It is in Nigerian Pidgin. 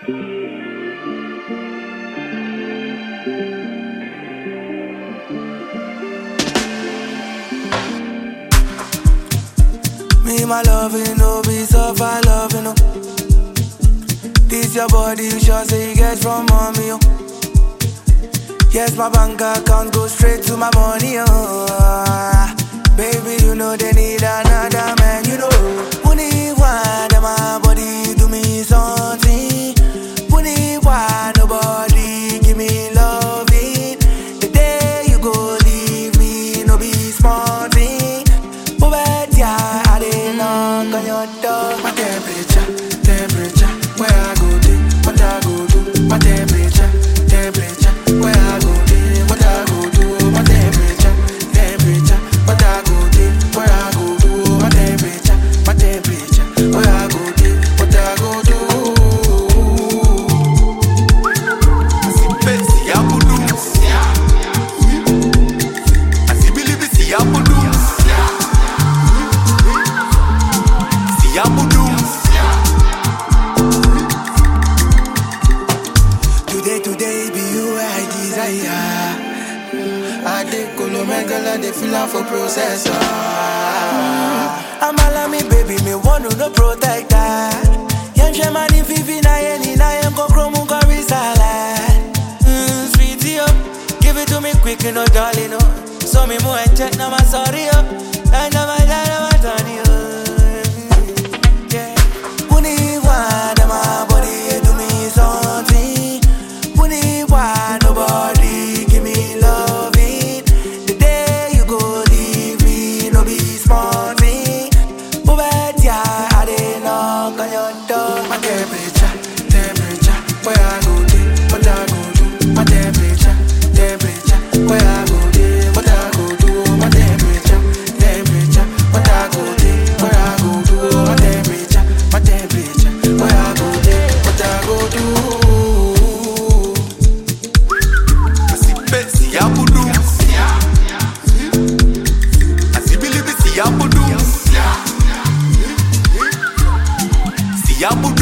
Me, my loving, no be suffer loving, no. This your body, you sure say you get from mommy, oh. Yes, my bank account go straight to my money, oh. Baby, you know they need another man, you know. Money, why, them my body do me something. Money, why, nobody give me loving. The day you go leave me, no be small thing. But bet ya, I didn't knock on your door. My temperature, temperature, where I go to, what I go do. My temperature, temperature, where I go to, what I go do. My temperature, temperature, what I go to, where I go do. My temperature, my temperature, where I go to, what I go do. Pensi abudu Asibilibi si abudu Si abudu Today, today, be you I desire. I dey kolo megala, dey feel am for processor. I'm all me baby, me want to no protector. Yem she mani fifi na yeni na yem ko kromu ko risala. Mm, sweetie up, give it to me quick, no darling, no. So me mo and check na my sorry up, and na my na my turn you. Yeah. Puni wa na my body do me something. Puni wa nobody give me loving. The day you go leave me, no be small thing. But bet ya, I didn't knock on your door. My temperature, temperature, where I go to, what I go do. My temperature, temperature, where I go to, what I go do. My temperature, temperature, what I go to, where I go do. My temperature, my temperature, where I go to, what I go do. Asi pensi abudu Asibilibi si abudu Si abudu